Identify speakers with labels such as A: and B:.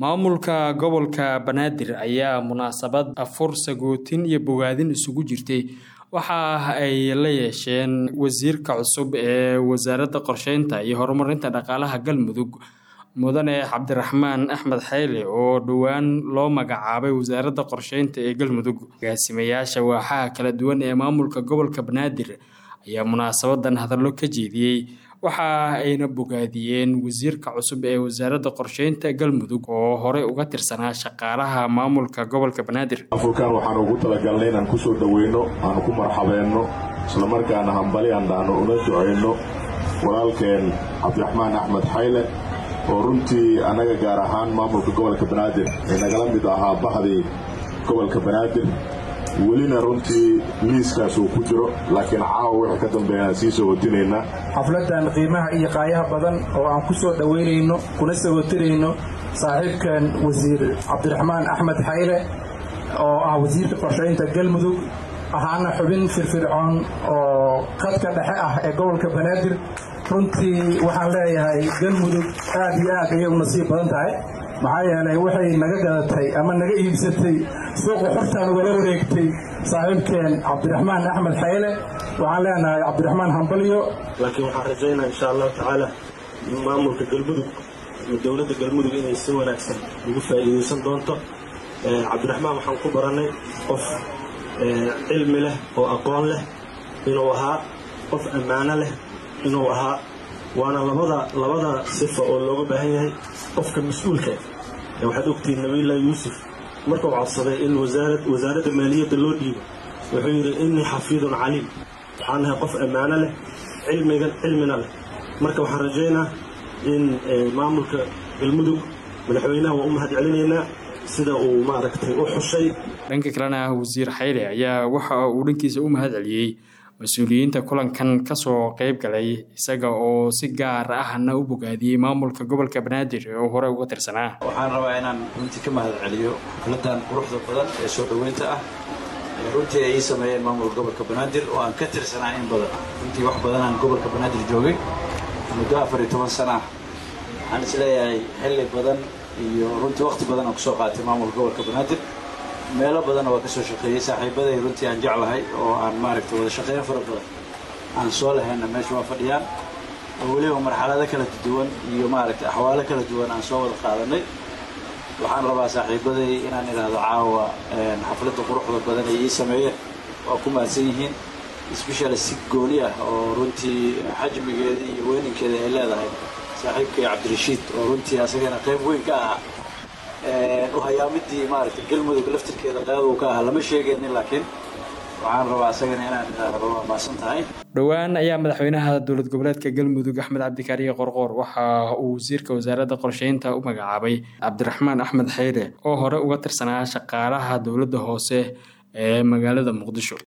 A: maamulka gobolka banaadir ayaa munaasabad afur sagootin iyo bogaadin isugu jirtay waxa ay la yeesheen wasiirka cusub ee wasaaradda qorsheynta iyo horumarinta dhaqaalaha galmudug mudane cabdiraxmaan axmed xayle oo dhowaan loo magacaabay wasaaradda qorsheynta ee galmudug agaasimayaasha waaxaha kala duwan ee maamulka gobolka banaadir ayaa munaasabadan hadallo ka jeediyey waxa ayna bogaadiyeen wasiirka cusub ee wasaaradda qorsheynta galmudug oo horey uga tirsanaa shaqaalaha maamulka gobolka banaadir
B: afurkan waxaan ugu talagalnay inaan kusoo dhoweyno aanu ku marxabeenno islamarkaana hambali aan dhahno una ducayno walaalkeen cabdiraxmaan axmed xayle oo runtii annaga gaar ahaan maamulka gobolka banaadir ee nagala mid ahaa bahdii gobolka banaadir welina runtii liiskaas uu ku jiro laakiin caawa wixii ka dambeeyaan sii soo watinaynaa
C: xafladan qiimaha iyo qaayaha badan oo aan ku soo dhowaynayno kuna soo watinayno saaxiibkan wasiir cabdiraxmaan axmed xayle oo ah wasiirka qorshaynta galmudug ahaana xubin firfircoon oo khadka dhexe ah ee gobolka banaadir runtii waxaan leeyahay galmudug aad iyo aad ayay u nasiib badan tahay maxaa yeelay waxay naga gadatay ama naga iibsatay suuqa xortaan ugala wareegtay saaxiibkeen cabdiraxmaan axmed xayle waxaan leenahay cabdiraxmaan hambalyo
D: laakiin waxaan rajaynaa insha allahu tacaala maamulka galmudug iyo dowladda galmudug inay si wanaagsan ugu faa'iidaysan doonto cabdiraxmaan waxaan ku barannay qof cilmi leh oo aqoon leh inuu ahaa qof ammaano leh inuu ahaa waana labada labada sifa oo looga baahan yahay qofka mas-uulka waxaad ogtihiin nabiillahi yuusuf markuu codsaday in wasaaradda maaliyadda loo dhiibo wuxuu yidhi innii xafiidun caliim waxaan nahay qof ammaano leh cilmigan cilmina leh marka waxaan rajaynaa in maamulka galmudug madaxweynaha waa u mahad celinaynaa sida uu maaragtay u xushay
A: dhanka kalena wasiir xayle ayaa waxa uu dhankiisa u mahad celiyey mas-uuliyiinta kulankan kasoo qeyb galay isaga oo si gaar ahna u bogaadiyey maamulka gobolka banaadir oo hore uga tirsanaa
E: waxaan rabaa inaan runtii ka mahad celiyo xafladan quruxda badan ee soo dhoweynta ah runtii ay ii sameeyeen maamulka gobolka banaadir oo aan ka tirsanaa in badan runtii wax badan aan gobolka banaadir joogay muddo afar iyo toban sana ah waxaan isleeyahay xilli badan iyo runtii waqti badan aan kusoo qaatay maamulka gobolka banaadir meelo badanna waa ka soo shaqeeyey saaxiibaday runtii aan jeclahay oo aan maaragtay wada shaqeyn fara badan aan soo lahayna meesha waa fadhiyaan oo weliba marxalado kala duwan iyo maaragtay axwaalo kala duwan aan soo wada qaadanay waxaan rabaa saaxiibaday inaan idhaahdo caawa xafladda quruxda badan ay ii sameeyeen waa ku mahadsan yihiin sbeshal si gooni ah oo runtii xajmigeeda iyo weyninkeeda ay leedahay saaxiibkay cabdirashiid oo runtii asagana qayb weyn ka ahaa uhayaamidii maaragtay galmudug laftirkeeda qaaduu ka ahaa lama sheegaynin laakiin waxaan rabaa asagana inaan idhaahdo waa maasan tahay
A: dhowaan ayaa madaxweynaha dowlad goboleedka galmudug axmed cabdikaariye qorqoor waxa uu wasiirka wasaaradda qorsheynta u magacaabay cabdiraxmaan axmed xayre oo hore uga tirsanaa shaqaalaha dowladda hoose ee magaalada muqdisho